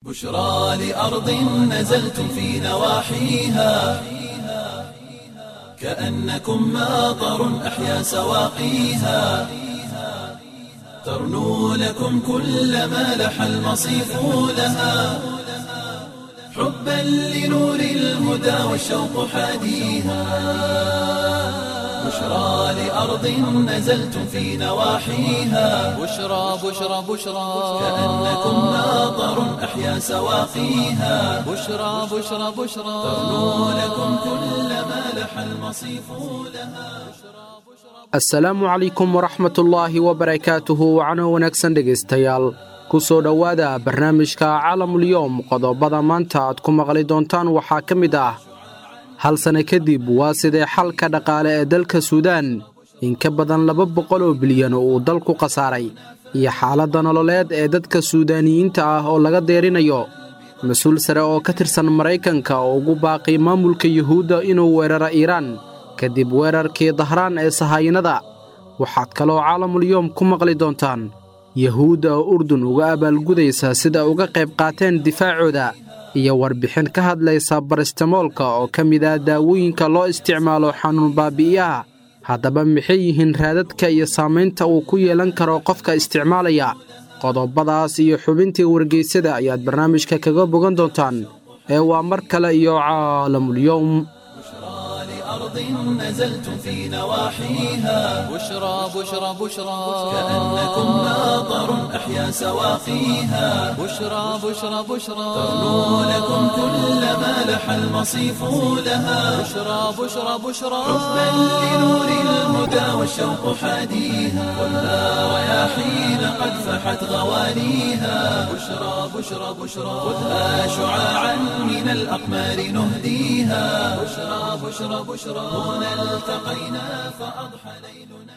بشرى لأرض نزلتم في نواحيها كأنكم ماطر أحيا سواقيها ترنو لكم كل ما لح المصيف لها حبا لنور الهدى والشوق حاديها بشرى لأرض نزلتم في نواحيها بشرى بشرى بشرى كأنكم ماطر أحيا سواقيها بشرى بشرى بشرى ترنو لكم كل ما لح المصيف لها asalaamu calaykum waraxmatullaahi wabarakaatuhu wacno wanaagsan dhegaystayaal ku soo dhowaada barnaamijka caalamulyoom qodobada maanta aad ku maqli doontaan waxaa ka mid ah hal sanno kadib waa sidee xalka dhaqaale ee dalka suudaan in ka badan laba boqol oo bilyan oo uu dalku khasaaray iyo xaaladda nololeed ee dadka suudaaniyiinta ah oo laga deerinayo mas-uul sare oo ka tirsan maraykanka oo ugu baaqay maamulka yuhuudda inuu weeraro iiraan kadib weerarkii dahraan ee sahaayinada waxaad kaloo caalamulyoom ku maqli doontaan yuhuudda oo urdun uga abaalgudaysa sida uga qayb qaateen difaacooda iyo warbixin ka hadlaysa baristamoolka oo ka mid ah daawooyinka loo isticmaalo xanuun baabi'iyaha haddaba maxay yihiin raadadka iyo saamaynta uu ku yeelan karo qofka isticmaalaya qodobadaas iyo xubintii wargeysada ayaad barnaamijka kaga bogan doontaan ee waa mar kale iyo caalamulyoom أرض نزلتم في نواحيها بشرى بشرى بشرى كأنكم ماطر أحيا سواقيها بشرى بشرى بشرى ترنو لكم كل ما لح المصيف لها بشرى بشرى بشرى حبا لنور الهدى والشوق حاديها خذها رياحين قد فحت غوانيها بشرى بشرى بشرى خذها شعاعا من الأقمار نهديها بشرى بشرى بشرى هنا التقينا فأضحى ليلنا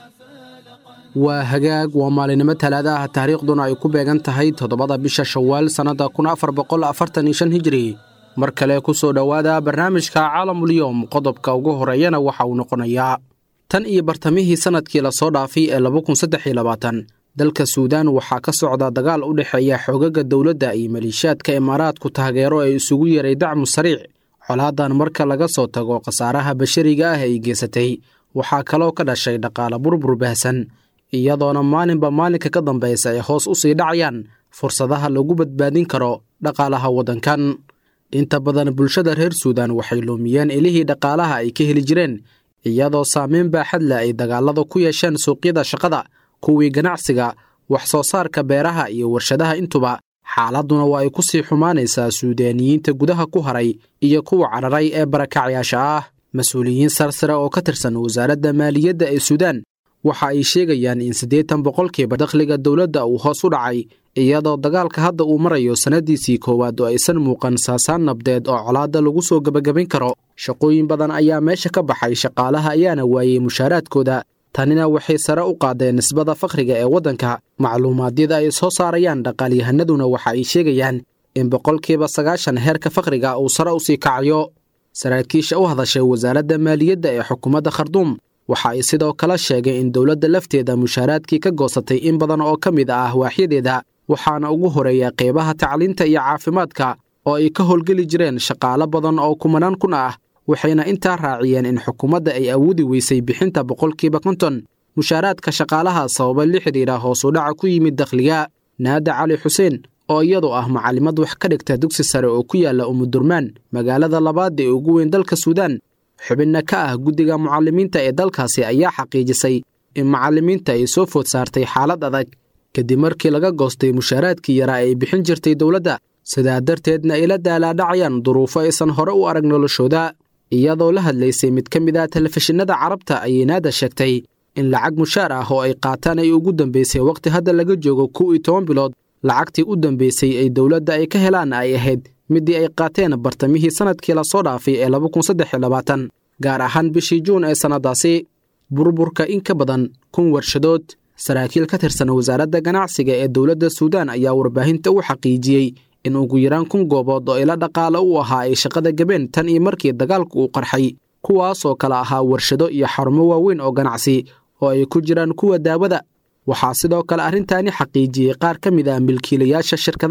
waa hagaag waa maalinimo talaada ah taariikhduna ay ku beegan tahay toddobada bisha shawaal sannadda kun afar boqol afartan iyo shan hijri mar kale ku soo dhowaada barnaamijka caalamulyoom qodobka ugu horeeyana waxa uu noqonayaa tan iyo bartamihii sannadkii lasoo dhaafay ee laba kun saddex iyo labaatan dalka suudaan waxaa ka socda dagaal u dhexeeya xoogaga dowladda iyo maliishaadka imaaraadku taageero ee isugu yeeray dacmu sariic colaadan marka laga soo tago khasaaraha bashariga ah ay geysatay waxaa kaloo ka dhashay dhaqaale burbur baahsan iyadoona maalinba maalinka ka dambaysa ay hoos u sii dhacayaan fursadaha lagu badbaadin karo dhaqaalaha waddankan inta badan bulshada reer suudaan waxay luumiyeen ilihii dhaqaalaha ay ka heli jireen iyadoo saameyn baaxad leh ay dagaalada ku yeesheen suuqyada shaqada kuwii ganacsiga wax soo saarka beeraha iyo warshadaha intuba xaaladduna waa ay ku sii xumaanaysaa suudaaniyiinta gudaha ku haray iyo kuwa cararay ee barakacyaasha ah mas-uuliyiin sarsare oo ka tirsan wasaaradda maaliyadda ee suudaan waxa ay sheegayaan in siddeetan boqolkiiba dakhliga dowladda uu hoos u dhacay iyadoo dagaalka hadda uu marayo sannaddiisii koowaad oo aysan muuqan saasaan nabdeed oo colaadda lagu soo gebagabayn karo shaqooyin badan ayaa meesha ka baxay shaqaalaha ayaana waayey mushaaraadkooda tanina waxay sare u qaadeen nisbada fakhriga ee waddanka macluumaadyada ay soo saarayaan dhaqaalyahanaduna waxa ay sheegayaan in boqolkiiba sagaashan heerka fakhriga uu sare u sii kacayo saraakiisha u hadashay wasaaradda maaliyadda ee xukuumadda kharduum waxa ay sidoo kale sheegay in dowladda lafteeda mushaaraadkii ka goosatay in badan oo ka mid ah waaxyadeeda waxaana ugu horeeya qeybaha tacliinta iyo caafimaadka oo ay ka howlgeli jireen shaqaalo badan oo kumanaan kun ah waxayna intaa raaciyeen in xukuumadda ay awoodi weysay bixinta boqolkiiba konton mushaaraadka shaqaalaha sababa la xidhiidha hoos u dhaca ku yimid dakhliga naada cali xuseen oo iyadu ah macalimad wax ka dhigta dugsi sare oo ku yaalla umudurmaan magaalada labaad ee ugu weyn dalka suudaan xubinna ka ah guddiga mucalimiinta ee dalkaasi ayaa xaqiijisay in macallimiinta ay soo food saartay xaalad adag kadib markii laga goostay mushaaraadkii yaraa ay bixin jirtay dowladda sidaa darteedna ay la daalaadhacayaan duruufo aysan hore u arag noloshooda iyadoo la hadlaysay mid ka mid ah telefishinada carabta ayay naada sheegtay in lacag mushaar ah oo ay qaataan ay ugu dambaysay wakhti hadda laga joogo kow iyo toban bilood lacagtii u dambaysay ay dowladda ay ka helaan ay ahayd middii ay qaateen bartamihii sannadkii lasoo dhaafay ee laba kun saddex iyo labaatan gaar ahaan bishii juun ee sannadaasi burburka in ka badan kun warshadood saraakiil ka tirsan wasaaradda ganacsiga ee dowladda suudaan ayaa warbaahinta u xaqiijiyey in ugu yaraan kun goobood oo ila dhaqaale u ahaa ay shaqada gabeen tan iyo markii dagaalku uu qarxay kuwaasoo kale ahaa warshado iyo xarumo waaweyn oo ganacsi oo ay ku jiraan kuwa daawada waxaa sidoo kale arrintaani xaqiijiyey qaar ka mid ah milkiilayaasha shirkadaha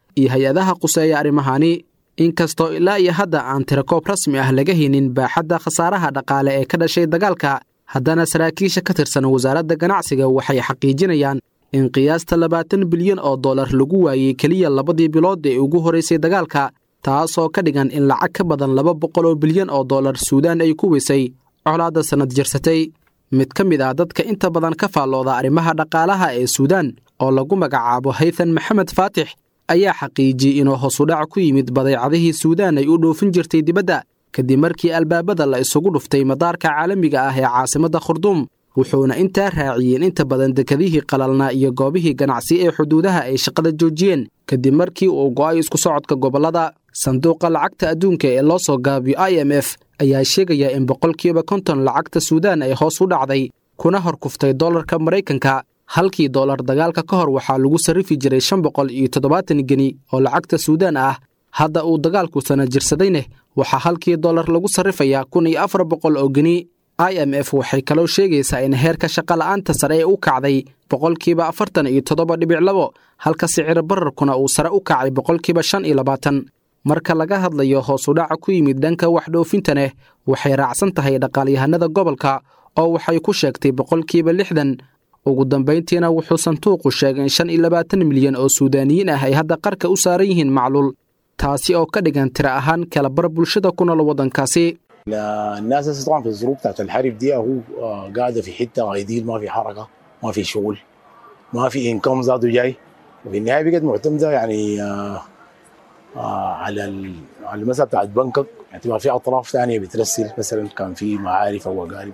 iyo hay-adaha quseeya arrimahani inkastoo ilaa iyo hadda aan tirakoob rasmi ah laga haynin baaxadda khasaaraha dhaqaale ee ka dhashay dagaalka haddana saraakiisha ka tirsan wasaaradda ganacsiga waxay xaqiijinayaan in qiyaasta labaatan bilyan oo dollar lagu waayey keliya labadii bilood ee ugu horraysay dagaalka taasoo ka dhigan in lacag ka badan laba boqol oo bilyan oo dollar suudaan ay ku weysay colaadda sannad jirsatay mid ka mid ah dadka inta badan ka faallooda arrimaha dhaqaalaha ee suudaan oo lagu magacaabo haythan maxamed faatix ayaa xaqiijiyey inuu hoosudhac ku yimid badeecadihii suudaan ay u dhoofin jirtay dibadda kadib markii albaabada la isugu dhuftay madaarka caalamiga ah ee caasimadda khurduum wuxuuna intaa raaciyey in inta badan dekadihii qalalnaa iyo goobihii ganacsi ee xuduudaha ay shaqada joojiyeen kadib markii uu go'ay isku socodka gobollada sanduuqa lacagta adduunka ee loo soo gaabiyo i m f ayaa sheegaya in boqolkiiba konton lacagta suudaan ay hoos u dhacday kuna hor kuftay dollarka maraykanka halkii dollar dagaalka ka hor waxaa lagu sarrifi jiray shan boqol iyo toddobaatan geni oo lacagta suudaan ah hadda uu dagaalku sana jirsadayne waxaa halkii dollar lagu sarrifayaa kun iyo afar boqol oo geni i m f waxay kaloo sheegaysaa in heerka shaqola'aanta sare ee u kacday boqolkiiba afartan iyo toddoba dhibic labo halka sicir bararkuna uu sare u kacay boqolkiiba shan iyo labaatan marka laga hadlayo hoosudhaca ku yimid dhanka waxdhoofintaneh waxay raacsan tahay dhaqaalyahanada gobolka oo waxay ku sheegtay boqolkiiba lixdan ugu dambayntiina wuxuu sanduuqu sheegay in shan iyo labaatan milyan oo suudaaniyiin ah ay hadda qarka u saaran yihiin macluul taasi oo ka dhigan tiro ahaan kalabar bulshada ku nool waddankaasi الناس هسه طبعا في الظروف بتاعت الحرب دي هو آه، قاعده في حته غيديل ما في حركه ما في شغل ما في انكم ذاته جاي وفي النهايه بقت معتمده يعني آه، آه، على ال- على المسألة بتاعت بنكك اعتبار في اطراف ثانيه بترسل مثلا كان في معارف او اقارب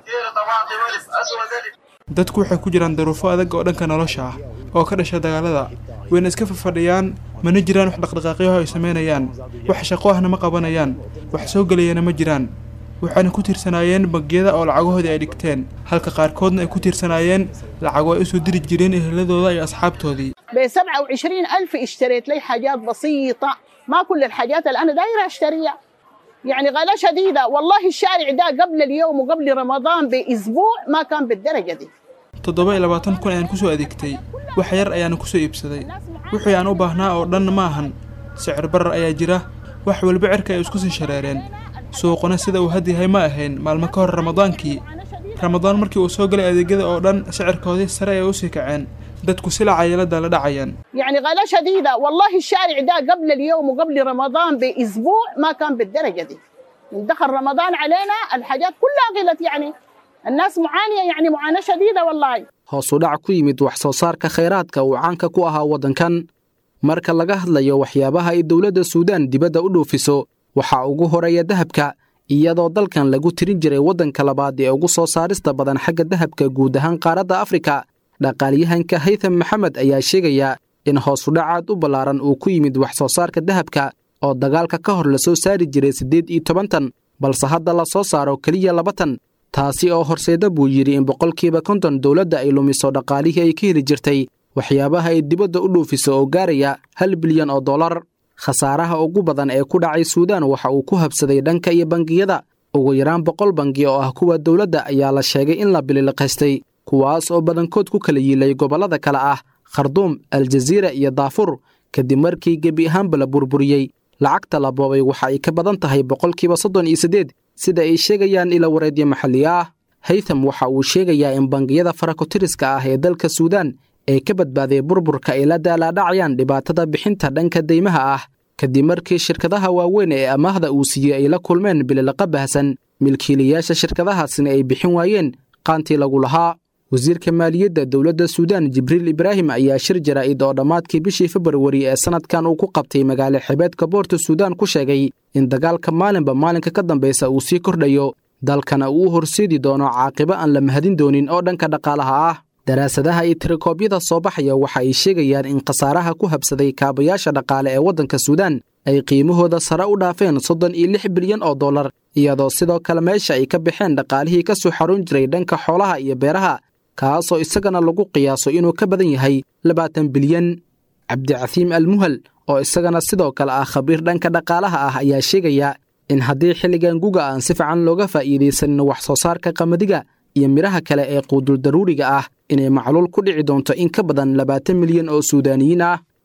dadku waxay ku jiraan daruufo adag oo dhanka nolosha ah oo ka dhasha dagaalada wayna iska fafadhiyaan mana jiraan wax dhaqdhaqaaqyaho ay samaynayaan wax shaqo ahna ma qabanayaan wax soo gelayana ma jiraan waxayna ku tiirsanaayeen bangiyada oo lacagahoodii ay dhigteen halka qaarkoodna ay ku tiirsanaayeen lacago ay usoo diri jireen eheladooda iyo asxaabtoodii ب 27 ألف اشتريت لي حاجات بسيطة ما كل الحاجات اللي أنا دايرة أشتريها يعني غلا شديدة والله الشارع ده قبل اليوم وقبل رمضان بأسبوع ما كان بالدرجة دي toddoba iyo labaatan kun ayaan kusoo adeegtay wax yar ayaana kusoo iibsaday wixii aan u baahnaa oo dhan ma ahan sicir barar ayaa jira wax walba cirka ay isku sii shareereen suuquna sida uu had yahay ma ahayn maalmo ka hor ramadaankii ramadaan markii uu soo galay adeegyada oo dhan sicirkoodii sare ay usii kaceen dadku silaca yeelada la dhacayaan يعني غلا شديدة والله الشارع ده قبل اليوم وقبل رمضان بأسبوع ما كان بالدرجة دي من دخل رمضان علينا الحاجات كلها غلت يعني الناس معانية يعني معاناة شديدة والله hoos u dhac ku yimid wax soo saarka khayraadka uu caanka ku ahaa waddankan marka laga hadlayo waxyaabaha ay dowladda suudaan dibadda u dhoofiso waxaa ugu horeeya dahabka iyadoo dalkan lagu tirin jiray waddanka labaad ee ugu soo saarista badan xagga dahabka guud ahaan qaaradda afrika dhaqaalyahanka haytham maxamed ayaa sheegaya in hoos u dhac aad u ballaaran uu ku yimid wax soo saarka dahabka oo dagaalka ka hor lasoo saari jiray siddeed iyo toban tan balse hadda la soo saaro keliya laba tan taasi oo horseeda buu yidhi in boqolkiiba konton dowladda ay lumiso dhaqaalihii ay ka heli jirtay waxyaabaha ay dibadda u dhoofiso oo gaaraya hal bilyan oo dollar khasaaraha ugu badan ee ku dhacay suudaan waxa uu ku habsaday dhanka iyo bangiyada ugu yaraan boqol bangi oo ah kuwa dowladda ayaa la sheegay in la bililiqaystay kuwaas oo badankood ku kala yiilay gobollada kale ah kharduum aljaziira iyo daafur kadib markii gebi ahaanba la burburiyey lacagta la boobay waxa ay ka badan tahay boqolkiiba soddon iyo siddeed sida ay sheegayaan ila wareedyo maxalli ah haytham waxa uu sheegayaa in bangiyada farakotiriska ah ee dalka suudaan ee ka badbaaday burburka ay la daalaadhacayaan dhibaatada bixinta dhanka deymaha ah kadib markii shirkadaha waaweyn ee amaahda uu siiyey ay la kulmeen bililaqa bahsan milkiilayaasha shirkadahaasina ay bixin waayeen qaantii lagu lahaa wasiirka maaliyadda dowladda suudaan jibriil ibraahim ayaa shir jaraa'id oo dhammaadkii bishii februari ee sannadkan uu ku qabtay magaalo xebeedka boorta suudaan ku sheegay in dagaalka maalinba maalinka ka dambaysa uu sii kordhayo dalkana uu u horseedi doono caaqibo aan la mahadin doonin oo dhanka dhaqaalaha ah daraasadaha iyo tirakoobyada soo baxaya waxa ay sheegayaan in khasaaraha ku habsaday kaabayaasha dhaqaale ee waddanka suudaan ay qiimahooda sare u dhaafeen soddon iyo lix bilyan oo dollar iyadoo sidoo kale meesha ay ka baxeen dhaqaalihii ka soo xarun jiray dhanka xoolaha iyo beeraha kaasoo isagana lagu qiyaaso inuu ka badan yahay labaatan bilyan cabdicasiim almuhal oo isagana sidoo kale ah khabiir dhanka dhaqaalaha ah ayaa sheegaya in haddii xilligan guga aan si fiican looga faa'iidaysanin wax soo saarka qamadiga iyo midhaha kale ee quudul daruuriga ah inay macluul ku dhici doonto in ka badan labaatan milyan oo suudaaniyiin ah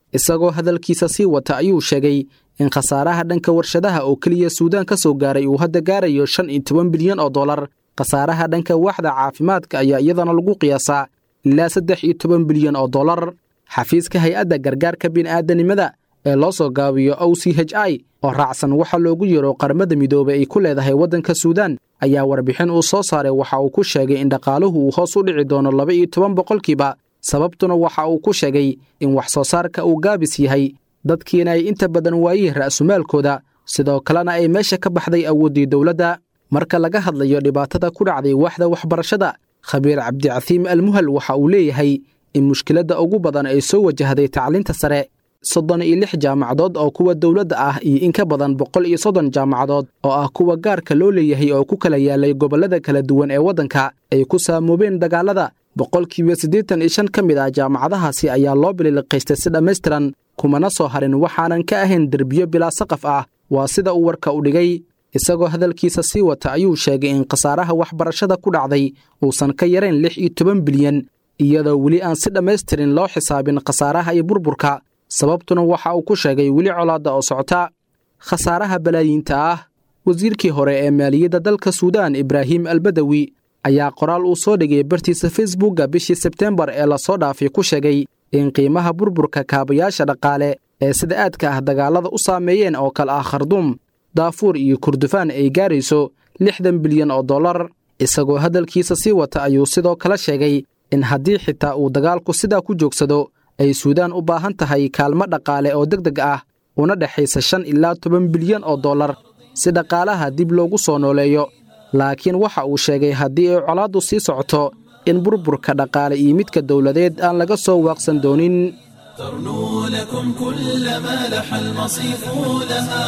isagoo hadalkiisa sii wata ayuu sheegay in khasaaraha dhanka warshadaha oo keliya suudaan ka soo gaaray uu hadda gaarayo shan iyo toban bilyan oo dollar khasaaraha dhanka waaxda caafimaadka ayaa iyadana lagu qiyaasaa ilaa saddex iyo toban bilyan oo dollar xafiiska hay-adda gargaarka bini'aadanimada ee loo soo gaabiyo o c h i oo raacsan waxa loogu yeero qaramada midoobey ay ku leedahay waddanka suudaan ayaa warbixin uu soo saaray waxa uu ku sheegay in dhaqaaluhu uu hoos u dhici doono laba iyo toban boqolkiiba sababtuna waxa uu ku sheegay in wax soo saarka uu gaabis yahay dadkiina ay inta badan waayeen ra'sumaalkooda sidoo kalena ay meesha ka baxday awooddii dowladda marka laga hadlayo dhibaatada ku dhacday waaxda waxbarashada khabiir cabdicasiim almuhal waxa uu leeyahay in mushkiladda ugu badan ay soo wajahday tacliinta sare soddon iyo lix jaamacadood oo kuwa dowladda ah iyo in ka badan boqol iyo soddon jaamacadood oo ah kuwa gaarka loo leeyahay oo ku kala yaalay gobollada kala duwan ee waddanka ay ku saamoobeen dagaalada boqolkiiba siddeetan iyo shan ka mid ah jaamacadahaasi ayaa loo bililiqaystay si dhammaystiran kumana soo harin waxaanan ka ahayn derbiyo bilaa saqaf ah waa sida uu warka u dhigay isagoo hadalkiisa sii wata ayuu sheegay in khasaaraha waxbarashada ku dhacday uusan ka yarayn lix iyo toban bilyan iyadoo weli aan si dhammaystirin loo xisaabin khasaaraha iyo burburka sababtuna waxa uu ku sheegay weli colaadda oo socota khasaaraha balaayiinta ah wasiirkii hore ee maaliyadda dalka suudaan ibraahim albadawi ayaa qoraal uu soo dhigay bartiisa facebookga bishii sebteembar ee lasoo dhaafay ku sheegay in qiimaha burburka kaabayaasha dhaqaale ee sida aadka ah dagaallada u saameeyeen oo kale ah kharduum daafuur iyo kurdufaan ay gaarayso lixdan bilyan oo dollar isagoo hadalkiisa sii wata ayuu sidoo kale sheegay in haddii xitaa uu dagaalku sidaa ku joogsado ay suudaan u baahan tahay kaalmo dhaqaale oo deg deg ah una dhexaysa shan ilaa toban bilyan oo dollar si dhaqaalaha dib loogu soo nooleeyo laakiin waxa uu sheegay haddii ay colaaddu sii socoto in burburka dhaqaale iyo midka dowladeed aan laga soo waaqsan doonin ترنو لكم كل ما لح المصيف لها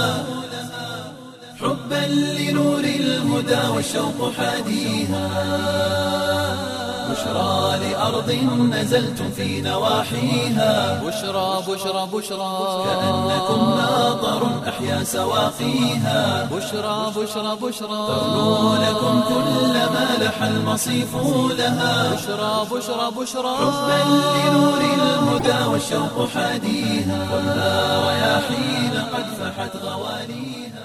حبا لنور الهدى والشوق حاديها بشرى لأرض نزلتم في نواحيها بشرى بشرى بشرى كأنكم ناظر أحيا سواقيها بشرى بشرى بشرى ترنو لكم كل ما لح المصيف لها بشرى بشرى بشرى حبا لنور الهدى والشوق حاديها كلها رياحين قد فحت غواليها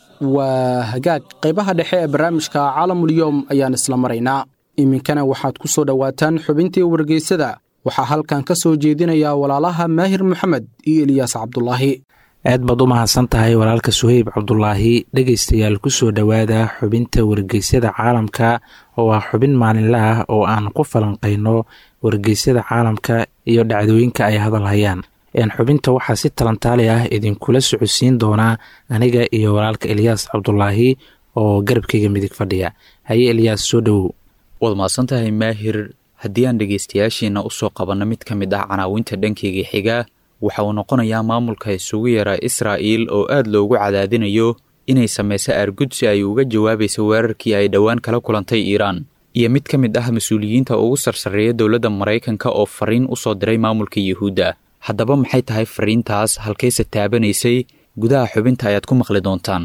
waa hagaag qaybaha dhexe ee barnaamijka caalamulyoom ayaan isla maraynaa iminkana waxaad ku soo dhowaataan xubintii wargeysada waxaa halkan ka soo jeedinaya walaalaha maahir moxamed iyo eliyaas cabdulaahi aad baad u mahadsan tahay walaalka suheyb cabdulaahi dhegaystayaal ku soo dhowaada xubinta wargeysyada caalamka oo ah xubin maalinle ah oo aan ku falanqayno wargeysyada caalamka iyo dhacdooyinka ay hadal hayaan xubinta waxaa si talantaali ah idinkula socodsiin doonaa aniga iyo walaalka eliyaas cabdulaahi oo garabkayga midig fadhiya haye eliyaas soo dhowow waad mahadsantahay maahir haddii aan dhegaystayaashiina usoo qabanno mid ka mid ah canaawinta dhankeyga xiga waxa uu noqonayaa maamulka isugu yara israa'iil oo aad loogu cadaadinayo inay samayso aargud si ay uga jawaabayso weerarkii ay dhowaan kala kulantay iiraan iyo mid ka mid ah mas-uuliyiinta ugu sarsareeya dowladda maraykanka oo fariin u soo diray maamulka yuhuudda haddaba maxay tahay fariintaas halkayse taabanaysay gudaha xubinta ayaad ku maqli doontaan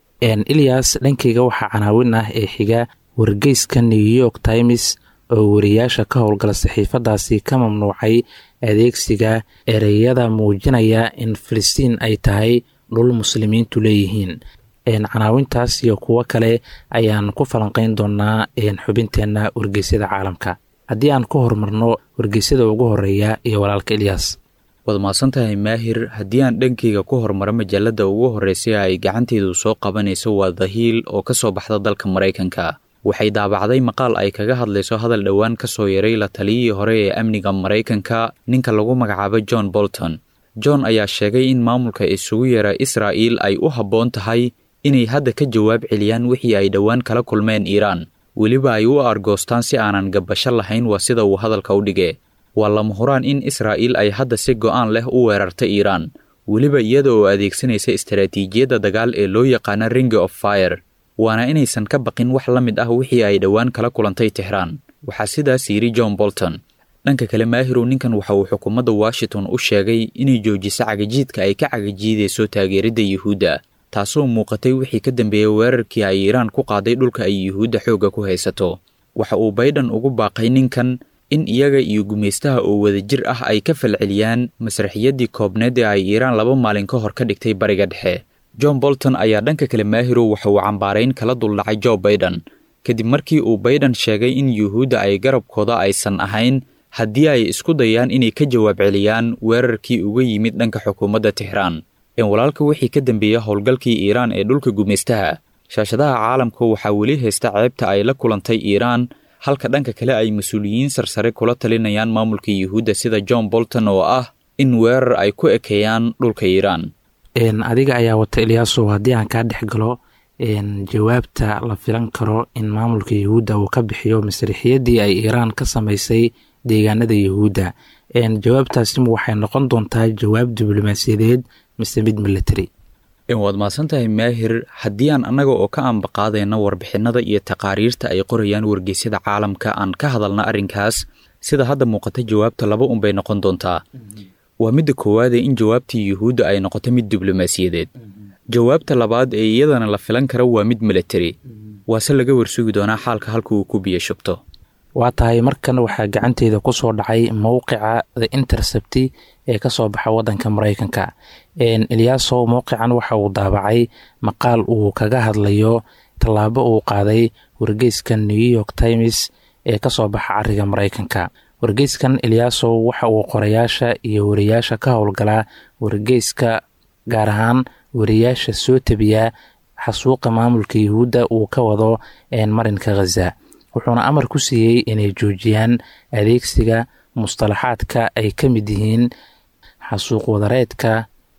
ilyas dhankayga waxaa canaawin ah ee xiga wargeyska new york times oo wariyaasha ka howlgala saxiifadaasi ka mamnuucay adeegsiga ereyada muujinaya in filistiin ay tahay dhul muslimiintu leeyihiin canaawintaas iyo kuwo kale ayaan ku falanqayn doonaa xubinteenna wargeysyada caalamka haddii aan ku horumarno wargeysyada ugu horeeya iyo walaalka ilyas waad mahadsantahay maahir haddii aan dhankeyga ku hormaro majallada ugu horreysay ay gacanteedu soo qabanayso waa dahiil oo ka soo baxda dalka maraykanka waxay daabacday maqaal ay kaga hadlayso hadal dhowaan ka soo yaray la taliyihii hore ee amniga maraykanka ninka lagu magacaabo john bolton john ayaa sheegay in maamulka isugu yara israa'iil ay u habboon tahay inay hadda ka jawaab celiyaan wixii ay dhowaan kala kulmeen iiraan weliba ay u argoostaan si aanan gabasho lahayn waa sida uu hadalka u dhige waa lama huraan in israa'iil ay hadda si go'aan leh u weerarta iiraan weliba iyada oo adeegsanaysa istaraatiijiyadda dagaal ee loo yaqaana ring of fire waana inaysan ka baqin wax la mid ah wixii ay dhowaan kala kulantay tixraan waxaa sidaas yidhi john bolton dhanka kale maahirow ninkan waxa uu xukuumadda washington u sheegay inay joojiso cagajiidka ay ka cagajiidayso taageeridda yuhuudda taasoo muuqatay wixii ka dambeeyey weerarkii ay iiraan ku qaaday dhulka ay yuhuudda xoogga ku haysato waxa uu baydhan ugu baaqay ninkan in iyaga iyo gumaystaha oo wadajir ah ay ka falceliyaan masraxiyaddii koobneed ee ay iiraan laba maalin ka hor ka dhigtay bariga dhexe john bolton ayaa dhanka kale maahirow waxa uu cambaarayn kala duldhacay joe baiden kadib markii uu baiden sheegay in yuhuudda ay garabkooda aysan ahayn haddii ay isku dayaan inay ka jawaab celiyaan weerarkii uga yimid dhanka xukuumadda tixraan in walaalka wixii ka dambeeya howlgalkii iiraan ee dhulka gumaystaha shaashadaha caalamka waxaa weli haysta ceebta ay la kulantay iiraan halka dhanka kale ay mas-uuliyiin sarsare kula talinayaan maamulka yuhuudda sida john bolton oo ah in weerar ay ku ekeeyaan dhulka iiraan adiga ayaa wata ilyaasow haddii aan kaa dhex galo jawaabta la filan karo in maamulka yuhuudda uu ka bixiyo masrixiyaddii ay iiraan ka samaysay deegaanada yuhuudda jawaabtaasima waxay noqon doontaa jawaab diblomaasiyadeed mise mid military waad mahadsantahay maahir haddii aan annaga oo ka ambaqaadayna warbixinada iyo taqaariirta ay qorayaan wargeysyada caalamka aan ka hadalna arrinkaas sida hadda muuqata jawaabta laba unbay noqon doontaa waa midda koowaadee in jawaabtii yuhuudda ay noqoto mid diblomaasiyadeed jawaabta labaad ee iyadana la filan kara waa mid military waase laga warsugi doonaa xaalka halka uu ku biyo shubto waa tahay markan waxaa gacanteeda ku soo dhacay mowqica the intercepty ee ka soo baxa waddanka maraykanka eliyaasow mowqican waxa uu daabacay maqaal uu kaga hadlayo tallaabo uu qaaday wargeyska new york times ee ka soo baxa cariga maraykanka wargeyskan eliyaasow waxa uu qorayaasha iyo wariyaasha ka howlgalaa wargeyska gaar ahaan wariyaasha soo tabiya xasuuqa maamulka yuhuudda uu ka wado marinka khaza wuxuuna amar ku siiyey inay joojiyaan adeegsiga mustalaxaadka ay ka mid yihiin xasuuq wadareedka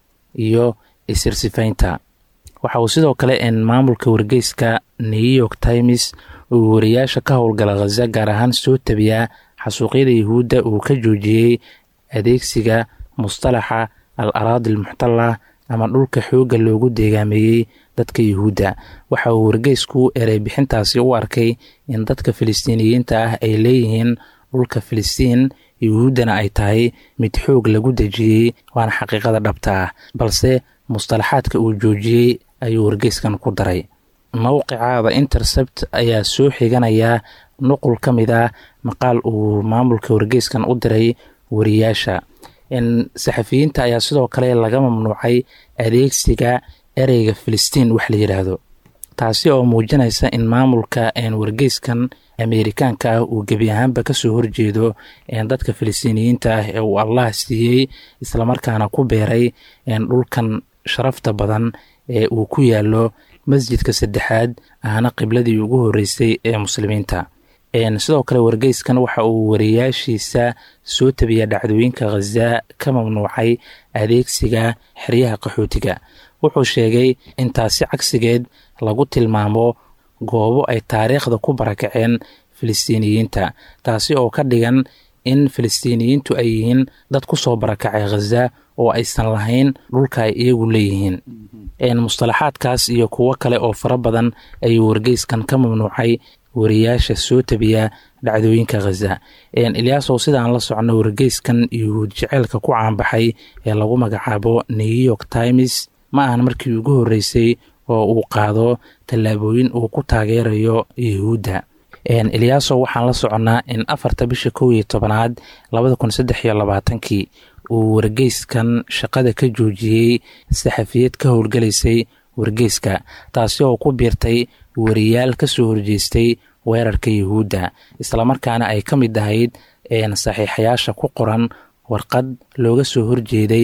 iyo isirsifaynta waxa uu sidoo kale maamulka wargeyska new york times uu wariyaasha ka howlgala khaza gaar ahaan soo tabiyaa xasuuqyada yuhuudda uu ka joojiyey adeegsiga mustalaxa al araadi almuxtala ama dhulka xoogga loogu deegaameeyey dadka yuhuudda waxa uu wargeysku erey bixintaasi u arkay in dadka filistiiniyiinta ah ay leeyihiin dhulka filistiin yuhuuddana ay tahay mid xoog lagu dejiyey waana xaqiiqada dhabta ah balse mustalaxaadka uu joojiyey ayuu wargeyskan ku daray mowqica the intercept ayaa soo xiganaya nuqul ka mid ah maqaal uu maamulka wargeyskan u diray wariyaasha saxafiyiinta ayaa sidoo kale laga mamnuucay adeegsiga ereyga filistiin wax la yidhaahdo taasi oo muujinaysa in maamulka wargeyskan ameerikaanka ah uu gebi ahaanba kasoo horjeedo dadka filistiiniyiinta ah ee uu allah siiyey islamarkaana ku beeray dhulkan sharafta badan ee uu ku yaalo masjidka saddexaad ahna qibladii ugu horeysay ee muslimiinta sidoo kale wargeyskan waxa uu wariyaashiisa soo tabiya dhacdooyinka khaza ka mamnuucay adeegsiga xeryaha qaxootiga wuxuu sheegay in taasi cagsigeed lagu tilmaamo goobo ay taariikhda ku barakaceen filistiiniyiinta taasi oo ka dhigan in filistiiniyiintu ay yihiin dad ku soo barakacay khaza oo aysan lahayn dhulka ay iyagu leeyihiin mustalaxaadkaas iyo kuwo kale oo fara badan ayuu wargeyskan ka mamnuucay wariyaasha soo tabiya dhacdooyinka khaza ilyaasow sidaan la socno wargeyskan yuhuud jeceelka ku caanbaxay ee lagu magacaabo new york times ma ahan markii ugu horreysay oo uu qaado tallaabooyin uu ku taageerayo yuhuudda ilyaasow waxaan la soconnaa in afarta bisha kow iyo tobanaad labada kun saddex iyo labaatankii uu wargeyskan shaqada ka joojiyey saxafiyad ka howlgalaysay wargeyska taasi oo ku biirtay wariyaal ka soo horjeestay weerarka yuhuudda islamarkaana ay ka mid ahayd saxiixayaasha ku qoran warqad looga soo horjeeday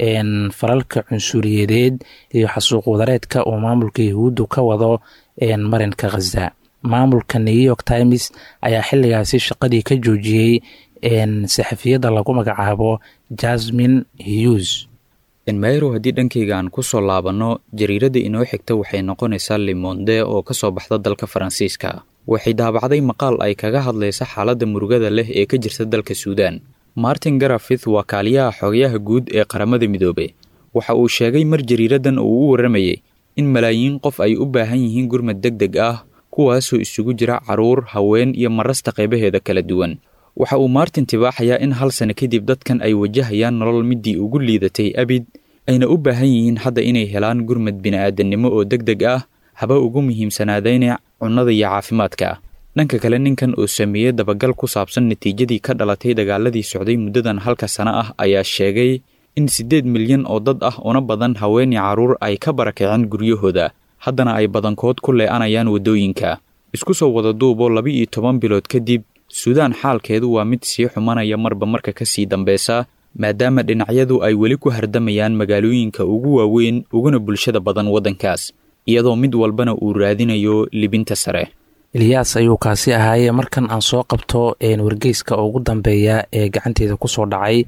falalka cunsuriyadeed iyo xasuuq wadareedka oo maamulka yuhuuddu ka wado marinka khaza maamulka new york times ayaa xilligaasi shaqadii ka joojiyey saxafiyadda lagu magacaabo jasmin hughes enmayro haddii dhankayga aan ku soo laabanno jariiradda inoo xigta waxay noqonaysaa limonde oo ka soo baxda dalka faransiiska waxay daabacday maqaal ay kaga hadlaysa xaaladda murugada leh ee ka jirta dalka suudaan martin garafith waa kaaliyaha xogayaha guud ee qaramada midoobe waxa uu sheegay mar jariiraddan uu u warramayey in malaayiin qof ay u baahan yihiin gurmad deg deg ah kuwaasoo isugu jira carruur haween iyo marasta qaybaheeda kala duwan waxa uu martin tibaaxayaa in hal sano kadib dadkan ay wajahayaan nolol midii ugu liidatay abid ayna u baahan yihiin hadda inay helaan gurmad bini'aadannimo oo deg deg ah haba ugu muhiimsanaadayna cunnada iyo caafimaadka dhanka kale ninkan oo sameeyey dabagal ku saabsan natiijadii ka dhalatay dagaaladii socday muddadan halka sano ah ayaa sheegay in siddeed milyan oo dad ah una badan haweenii carruur ay ka barakaceen guryahooda haddana ay badankood ku lee'anayaan waddooyinka isku soo wada duubo laba-iyo toban bilood kadib suudaan xaalkeedu waa mid sii xumanaya marba marka ka sii dambeysa maadaama dhinacyadu ay weli ku hardamayaan magaalooyinka ugu waaweyn uguna bulshada badan waddankaas iyadoo mid walbana uu raadinayo libinta sare ilyaas ayuu kaasi ahaayee markan aan soo qabto wargeyska ugu dambeeya ee gacanteeda kusoo dhacay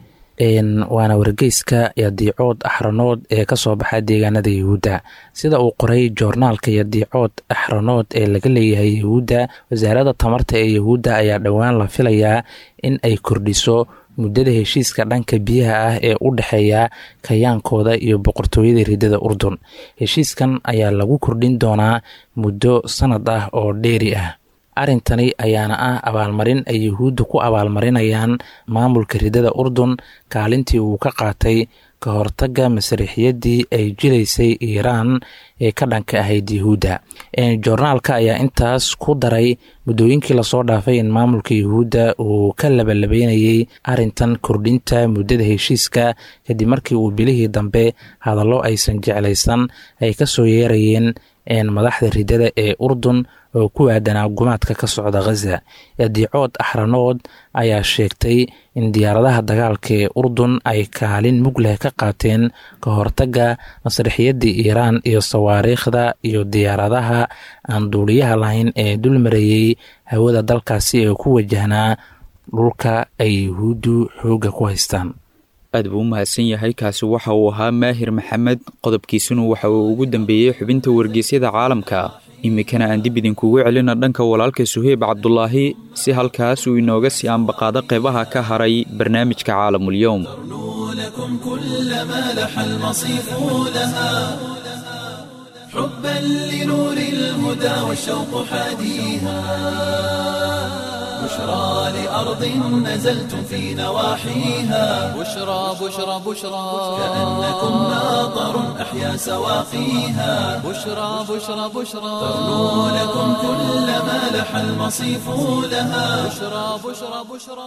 waana wargeyska yadiicood axranood ee kasoo baxa deegaanada yahuudda sida uu qoray joornaalka yadiicood axranood ee laga leeyahay yahuudda wasaaradda tamarta ee yahuudda ayaa dhowaan la filayaa in ay kordhiso muddada heshiiska dhanka biyaha ah ee u dhexeeya kayaankooda iyo boqortooyada ridada urdun heshiiskan ayaa lagu kordhin doonaa muddo sanad ah oo dheeri ah arrintani ayaana ah abaalmarin ay yuhuudda ku abaalmarinayaan maamulka ridada urdun kaalintii uu ka qaatay ka hortagga masriixiyadii ay jilaysay iiraan ee ka dhanka ahayd yuhuudda joornaalka ayaa intaas ku daray muddooyinkii lasoo dhaafay in maamulka yuhuudda uu ka labalabeynayay arrintan kordhinta muddada heshiiska kadib markii uu bilihii dambe hadallo aysan jeclaysan ay ka soo yeerayeen madaxda ridada ee urdun oo ku aadanaa gumaadka ka socda khaza yadiicood axranood ayaa sheegtay in diyaaradaha dagaalka ee urdun ay kaalin mug leh ka qaateen ka hortagga masrixiyadii iiraan iyo sawaariikhda iyo diyaaradaha aan duuliyaha lahayn ee dul marayey hawada dalkaasi ee ku wajahnaa dhulka ay yuhuuddu xoogga ku haystaan aad buu u mahadsan yahay kaasi waxa uu ahaa maahir maxamed qodobkiisuna waxa uu ugu dambeeyey xubinta wargeysyada caalamka iminkana aan dib idinkugu celina dhanka walaalka suheyb cabdulaahi si halkaas uu inooga sii ambaqaado qeybaha ka haray barnaamijka caalamulyoom لكم كل ما لح المصيف لها حبا لنور الهدى والشوق حاديها بشرى لأرض نزلتم في نواحيها بشرى بشرى بشرى كأنكم ماطر أحيا سواقيها بشرى بشرى بشرى تغنو لكم كل ما لح المصيف لها بشرى بشرى بشرى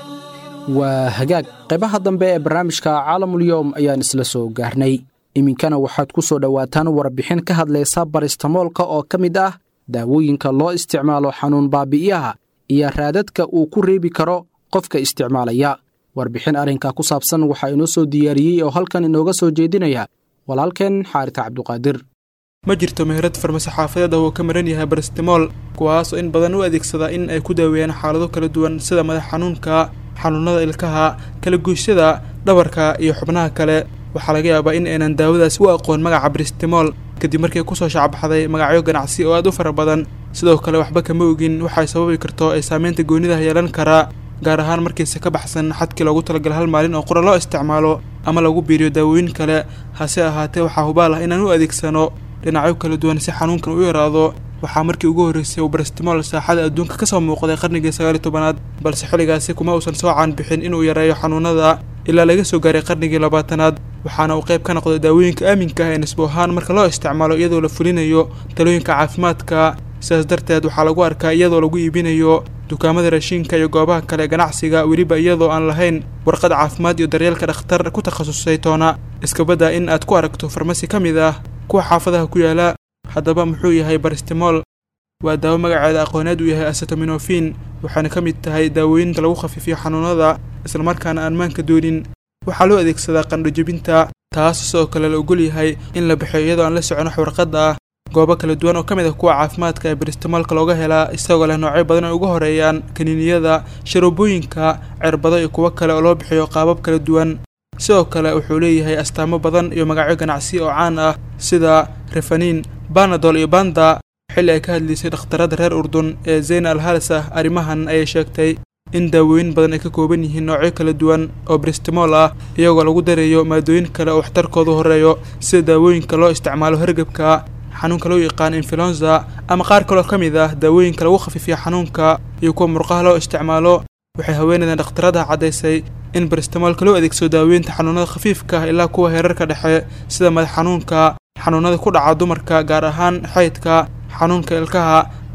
waa hagaag qaybaha dambe ee barnaamijka caalamulyoom ayaan isla soo gaarnay iminkana waxaad ku soo dhowaataan warbixin ka hadlaysa baristamoolka oo ka mid ah daawooyinka loo isticmaalo xanuun baabi'iyaha iyo raadadka uu ku reebi karo qofka isticmaalaya warbixin arrinka ku saabsan waxaa inoo soo diyaariyey oo halkan inooga soo jeedinaya walaalkeen xaarita cabduqaadir ma jirto meherad farmasi xaafadeed ah oo ka maran yahay barastimool kuwaasoo in badan u adeegsada in ay ku daaweeyaan xaalado kala duwan sida madax xanuunka xanuunada ilkaha kala goysyada dhabarka iyo xubnaha kale waxaa laga yaabaa in aynan daawadaasi u aqoon magaca bristimool kadib markii kusoo shacbaxday magacyo ganacsi oo aad u fara badan sidoo kale waxba kama ogin waxay sababi karto ay saameynta goonidaha yeelan karaa gaar ahaan markiise ka baxsan xadkii loogu talagalay hal maalin oo qura loo isticmaalo ama lagu biiriyo daawooyin kale hase ahaatee waxaa hubaal ah inaan u adeegsano dhinacyo kala duwan si xanuunkan u yaraado waxaa markii ugu horreysay uu barastimool saaxada adduunka ka soo muuqday qarnigii sagaaliyo tobanaad balse xilligaasi kuma uusan soo caanbixin inuu yareeyo xanuunada ilaa laga soo gaaray qarnigii labaatanaad waxaana uu qayb ka noqday daawooyinka aaminka ah ee nisbo ahaan marka loo isticmaalo iyadoo la fulinayo talooyinka caafimaadka sidaas darteed waxaa lagu arkaa iyadoo lagu iibinayo dukaamada raashiinka iyo goobaha kale ganacsiga weliba iyadoo aan lahayn warqad caafimaad iyo daryeelka dhakhtar ku takhasusay toona iskabadda in aad ku aragto farmasi ka mid ah kuwa xaafadaha ku yaala haddaba muxuu yahay baristimool waa daawo magaceeda aqooneed uu yahay asetaminofin waxaana ka mid tahay daawooyinka lagu khafiifiyo xanuunada islamarkaana aan maanka doonin waxaa loo adeegsadaa qandho jebinta taas sidoo kale la ogol yahay in la bixiyo iyadoo aan la socon wax warqadda ah goobo kala duwan oo ka mid ah kuwa caafimaadka ee baristimoolka looga helaa isagoo leh noocyo badan ay uga horeeyaan kaniiniyada sharoobooyinka cirbado iyo kuwo kale oo loo bixiyo qaabab kala duwan sidoo kale wuxuu leeyahay astaamo badan iyo magacyo ganacsi oo caan ah sida refanin banadol iyo banda xilli ay ka hadlaysay dhakhtarada reer urdun ee zeyna al halasah arrimahan ayay sheegtay in daawooyin badan ay ka kooban yihiin noocyo kala duwan oo bristimool ah iyagoo lagu darayo maadooyin kale oo waxtarkoodu horeeyo sida daawooyinka loo isticmaalo hargebka xanuunka loo yaqaan influenza ama qaar kaloo ka mid ah daawooyinka lagu khafiifiyo xanuunka iyo kuwa murqaha loo isticmaalo waxay haweeneydan dhakhtaradaha caddaysay in baristimoolka loo adeegsado daaweynta xanuunada khafiifka ah ilaa kuwa heerarka dhexe sida madax xanuunka xanuunada ku dhaca dumarka gaar ahaan xaydka xanuunka ilkaha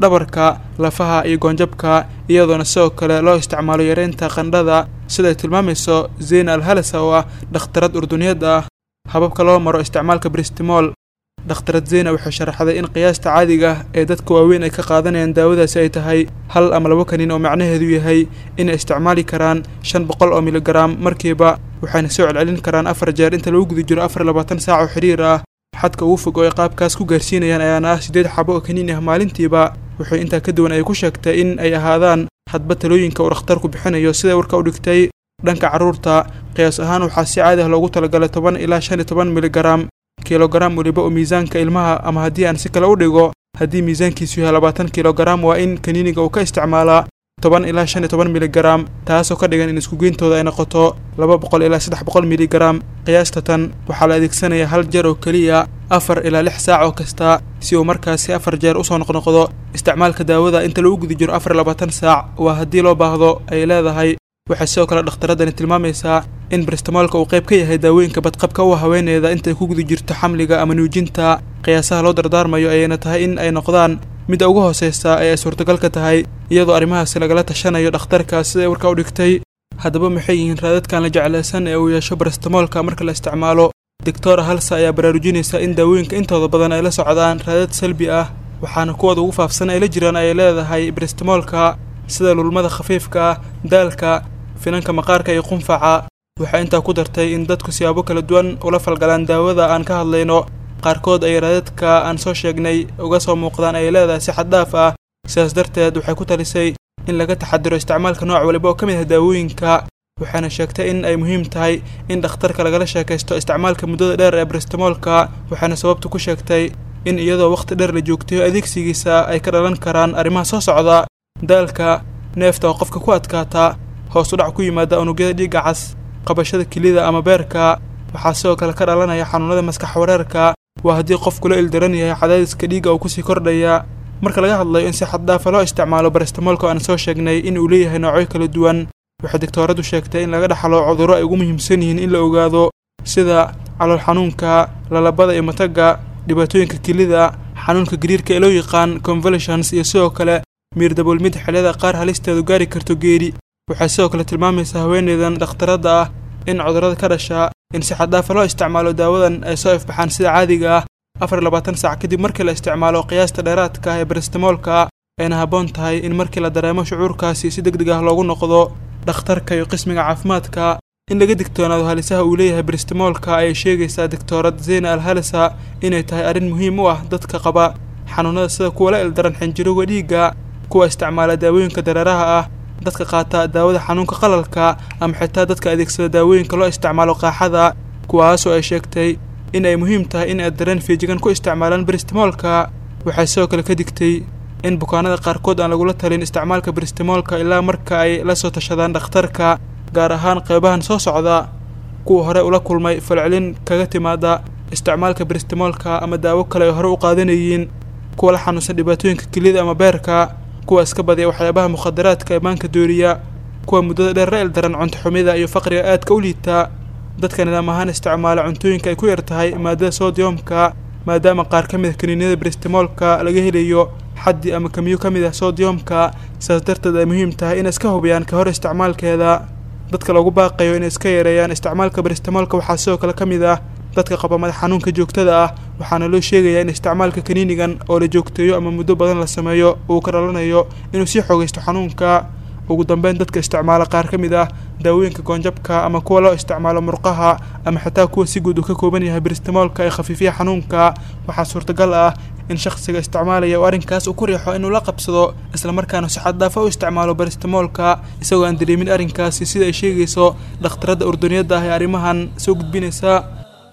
dhabarka lafaha iyo goonjabka iyadoona sidoo kale loo isticmaalo yareynta qandhada siday tilmaamayso zeyna alhalasa oo ah dhakhtarad urduniyad ah hababka loo maro isticmaalka bristimol dhakhtarad zeyna waxay sharaxday in qiyaasta caadiga ah ee dadka waaweyn ay ka qaadanayaan daawadaasi ay tahay hal ama labo kaniin oo macnaheedu yahay inay isticmaali karaan shan boqol oo miligaraam markiiba waxayna soo celcelin karaan afar jeer inta lagu guda jiro afar labaatan saac oo xidhiir ah xadka ugu fog oo ay qaabkaas ku gaarsiinayaan ayaana ah siddeed xabo oo kaniin ah maalintiiba wuxuu intaa ka duwan ay ku sheegtay in ay ahaadaan hadba talooyinka uu dhakhtarku bixinayo siday warka u dhigtay dhanka carruurta qiyaas ahaan waxaa si caadi ah loogu talagalay toban ilaa shan iyo toban miligaraam kilogaram weliba oo miisaanka ilmaha ama haddii aan si kale u dhigo haddii miisaankiisu yahay labaatan kilogaram waa in kaniiniga uu ka isticmaalaa toban ilaa shan iyo toban miligaraam taasoo ka dhigan in iskugeyntooda ay noqoto laba boqol ilaa saddex boqol miligaraam qiyaasta tan waxaa la adeegsanayaa hal jeer oo keliya afar ilaa lix saac oo kasta si uu markaasi afar jeer usoo noqnoqdo isticmaalka daawada inta lagu guda jiro afar labaatan saac waa haddii loo baahdo ay leedahay waxay sidoo kale dhakhtaradani tilmaamaysaa in bristamoolka uu qayb ka yahay daawooyinka badqabka u haweeneeda intay ku guda jirto xamliga ama nuujinta qiyaasaha loo dardaarmayo ayayna tahay in ay noqdaan midda ugu hooseysa ee ay suurtagal ka tahay iyadoo arrimahaasi lagala tashanayo dhakhtarka siday warka u dhigtay haddaba maxay yihiin raadadkan la jeclaysan ee uu yeesho bristamoolka marka la isticmaalo doctora halsa ayaa baraarujinaysa in daawooyinka intooda badan ay la socdaan raadad salbi ah waxaana kuwooda ugu faafsan ay la jiraan ay leedahay bristamoolka sida lulmada khafiifka ah daalka finanka maqaarka iyo qunfaca waxay intaa ku dartay in dadku siyaabo kala duwan ula falgalaan daawada aan ka hadlayno qaarkood ay raadadka aan soo sheegnay uga soo muuqdaan ay leedahay si xad dhaaf ah sidaas darteed waxay ku talisay in laga taxadiro isticmaalka nooc waliba oo ka mid ah daawooyinka waxaana sheegtay in ay muhiim tahay in dhakhtarka lagala sheekaysto isticmaalka muddada dheer ee bristamoolka waxaana sababtu ku sheegtay in iyadoo wakhti dheer la joogtayo adeegsigiisa ay ka dhalan karaan arrimaha soo socda daalka neefta oo qofka ku adkaata hoos u dhac ku yimaada unugyada dhiigga cas qabashada kelida ama beerka waxaa sidoo kale ka dhalanaya xanuunada maskax wareerka waa haddii qofku la ildaran yahay cadaadiska dhiigga uu kusii kordhaya marka laga hadlayo in si xaddaafa loo isticmaalo barastamoolka aan soo sheegnay in uu leeyahay noocyo kala duwan waxay digtooradu sheegtay in laga dhaxlo cudurro ay ugu muhiimsan yihiin in la ogaado sida calool xanuunka lalabada iyo matagga dhibaatooyinka kelida xanuunka gariirka ee loo yaqaan convulsions iyo sidoo kale miir daboolmid xilliyada qaar halisteedu gaari karto geeri waxay sidoo kale tilmaamaysaa haweeneydan dhakhtaradda ah in cudurrada ka dhasha in si xaddaafa loo isticmaalo daawadan ay soo ifbaxaan sida caadiga ah afar iyo labaatan saac kadib markii la isticmaalo qiyaasta dheeraadka ah ee barastamoolka ayna habboon tahay in markii la dareemo shucuurkaasi si deg deg ah loogu noqdo dhakhtarka iyo qismiga caafimaadka in laga digtoonaado halisaha uu leeyahay baristamoolka ayay sheegaysaa doctorad zeyna al halisa inay tahay arrin muhiim u ah dadka qaba xanuunada sida kuwa la ildaran xinjirowga dhiigga kuwa isticmaala daawooyinka dareeraha ah dadka qaata daawada xanuunka qalalka ama xitaa dadka adeegsada daawooyinka loo isticmaalo qaaxada kuwaasoo ay sheegtay in ay muhiim tahay in ay dareen fiijigan ku isticmaalaan baristamoolka waxay sidoo kale ka digtay in bukaanada qaarkood aan lagula talin isticmaalka baristamoolka ilaa marka ay la soo tashadaan dhakhtarka gaar ahaan qeybahan soo socda kuwa hore ula kulmay falcelin kaga timaada isticmaalka baristamoolka ama daawo kale ay hore u qaadanayeen kuwa la xanuunsan dhibaatooyinka kelida ama beerka kuwa iska badiya waxyaabaha mukhadaraadka imaanka dooriya kuwa muddada dheer la ildaran cunto xumida iyo faqriga aadka u liita dadka nidaam ahaan isticmaala cuntooyinka ay ku yar tahay maadada soodiyomka maadaama qaar ka mid ah kaniiniyada baristamoolka laga helayo xaddi ama kamiyo ka mid ah soodiyomka sidaas darteed ay muhiim tahay inay iska hubiyaan ka hor isticmaalkeeda dadka lagu baaqayo inay iska yareeyaan isticmaalka baristamoolka waxaa sidoo kale ka mid ah dadka qaba madax xanuunka joogtada ah waxaana loo sheegayaa in isticmaalka kaniinigan oo la joogteeyo ama muddo badan la sameeyo uu ka dhalanayo inuu sii xoogaysto xanuunka ugu dambeyn dadka isticmaala qaar ka mid ah daawooyinka goonjabka ama kuwa loo isticmaalo murqaha ama xitaa kuwa si guud uu ka kooban yahay baristamoolka ee khafiifiya xanuunka waxaa suurtagal ah in shakhsiga isticmaalaya uu arrinkaas uu ku riixo inuu la qabsado islamarkaana si xaddaafa u isticmaalo baristamoolka isagoo aan dareemin arrinkaasi sida ay sheegayso dhakhtaradda urduniyadda ah ee arrimahan soo gudbinaysa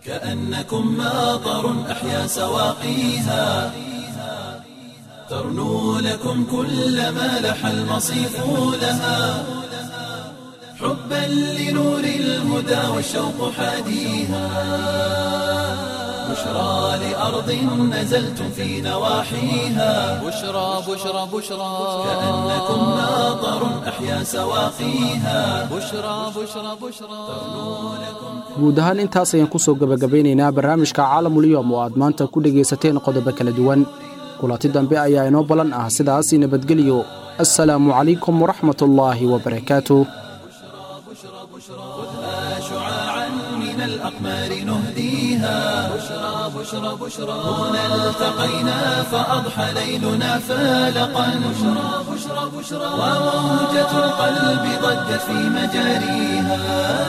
كأنكم ماطر أحيا سواقيها ترنو لكم كل ما لح المصيف لها حبا لنور الهدى والشوق حاديها بشرى لأرض نزلتم في نواحيها بشرى بشرى بشرى كأنكم ماطر أحيا سواقيها بشرى بشرى بشرى guud ahaan intaas ayaan kusoo gabagabeynaynaa barnaamijka caalamuliyom oo aad maanta ku dhegaysateen qodobo kala duwan kulanti dambe ayaa inoo ballan ah sidaasi nabadgelyo assalaamu calaykum waraxmatullaahi wabarakaatuh شعاعا من الأقمار نهديها بشرى بشرى بشرى هنا التقينا فأضحى ليلنا فالقا بشرى بشرى بشرى وموجة القلب ضجت في مجاريها